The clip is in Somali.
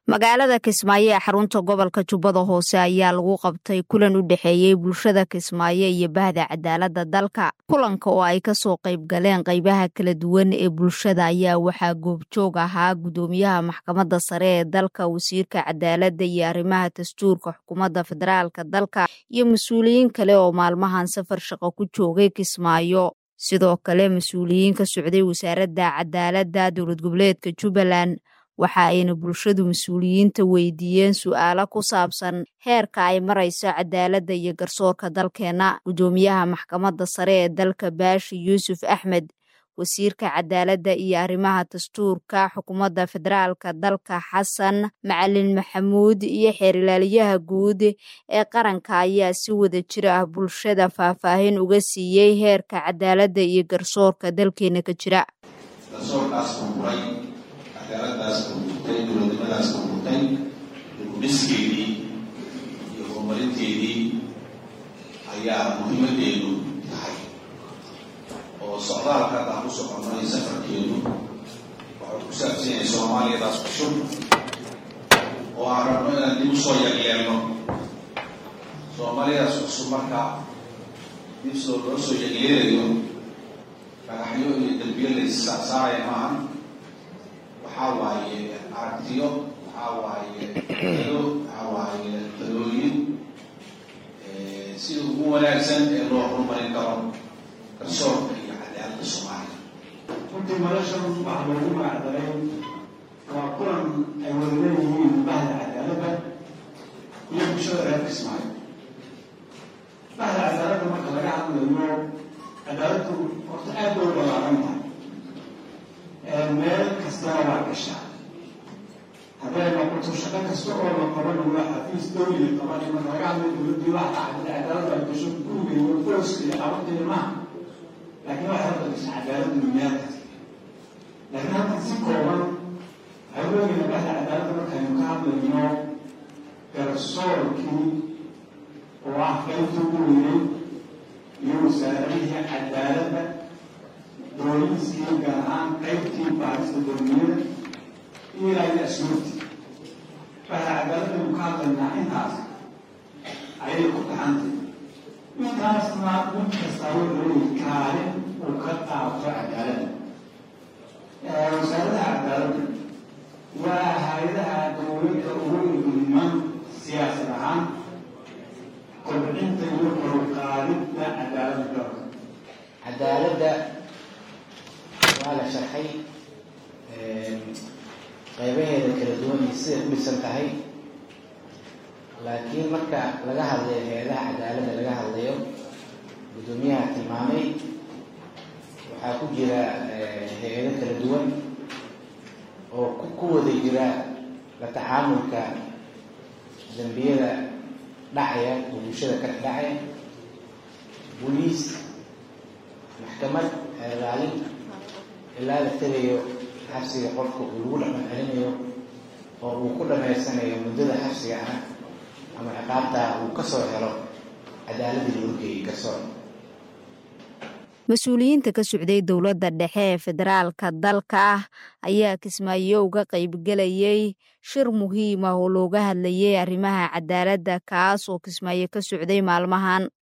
magaalada kismaayo ee xarunta gobolka jubbada hoose ayaa lagu qabtay kulan u dhexeeyey bulshada kismaayo iyo bahda cadaaladda dalka kulanka oo ay kasoo qayb galeen qaybaha kala duwan ee bulshada ayaa waxaa goobjoog ahaa guddoomiyaha maxkamadda sare ee dalka wasiirka cadaaladda iyo arrimaha dastuurka xukuumadda federaalka dalka iyo mas-uuliyiin kale oo maalmahan safar shaqo ku joogay kismaayo sidoo kale mas-uuliyiin ka socday wasaaradda cadaaladda dowlad goboleedka jubbaland waxa ayna bulshadu mas-uuliyiinta weydiiyeen su-aalo ku saabsan heerka ay marayso cadaaladda iyo garsoorka dalkeenna guddoomiyaha maxkamadda sare ee dalka baashi yuusuf axmed wasiirka cadaaladda iyo arrimaha dastuurka xukuumadda federaalka dalka xasan macalin maxamuud iyo xeerilaaliyaha guud ee qaranka ayaa si wada jir ah bulshada faahfaahin uga siiyey heerka cadaaladda iyo garsoorka dalkeena ka jira cadaaladaas burburtay dowladnimadaas burburtay dibudhiskeedii iyo horumarinteedii ayaa muhiimadeedu tahay oo socdaalka haddaan ku soconay safarkeedu waxuu ku saabsan yahay soomaaliyadaas cusub oo aan rabno inaan dib usoo yagyeelno soomaaliyadaas cusub marka dib soo loo soo yagyeelayo dhagaxyo iyo dambiyo layssaarsaaraya maahan waxaa waaye aragtiyo waxaa waaye alo waxaa waaye talooyin sida ugu wanaagsan ee loo horumarin karo garsoorka iyo cadaaladda soomaaliya runtii noloshan waxa loogu magacdaray waa kulan ay wada leeyihiin bahda cadaaladda iyo bulshada reer kismaayo bahda cadaaladda marka laga hadlayo cadaaladdu horta aad bay u balaaran tahay meel kastana waa gashaa hadday noqoto shaqo kasta oo la qabanayo xafiis dowliga qabanayo marka laga hadlayo dowladdii waxa dhacday cadaalad ay gasho guriga iyo qoyska iyo carabteeda maaha laakiin waxay hadda gasha cadaaladdu meel kasta laakiin halkan si kooban waxay weegayna bahda cadaaladda markaynu ka hadlayno garsoorkii oo ah qaybta ugu weynay iyo wasaaradihii cadaaladda booliiskii gaar ahaan qaybtii baarista dowliyada iyo ilaahay ashuurtii waxaa cadaaladaynu ka hadlaynaa intaas ayay ku taxantay intaasna mid kastaa wuxuu leeyahy kaalin uu ka qaato cadaaladda wasaaradaha cadaaladda waa hay-adaha dowladda ugu igman siyaasad ahaan kobcinta iyo koruqaadidda cadaaladda dalka cadaaladda waa la sharxay qaybaheeda kala duwan iyo siday u dhisan tahay laakiin marka laga hadlayo hay-adaha cadaaladda laga hadlayo guddoomiyaha tilmaamay waxaa ku jira hay-ado kala duwan oo ku wada jira la tacaamulka dambiyada dhacaya oo bulshada ka dhacaya boliis maxkamad ilaalin ilaa la tegayo xabsiga qofka uu lagu dhaqan celinayo oo uu ku dhamaysanayo muddada xabsiga ah ama ciqaabtaa uu kasoo helo cadaaladii loo geeyey garsoor mas-uuliyiinta ka socday dowladda dhexe ee federaalka dalka ah ayaa kismaayo uga qaybgelayay shir muhiim ah oo looga hadlayay arrimaha cadaaladda kaas oo kismaayo ka socday maalmahan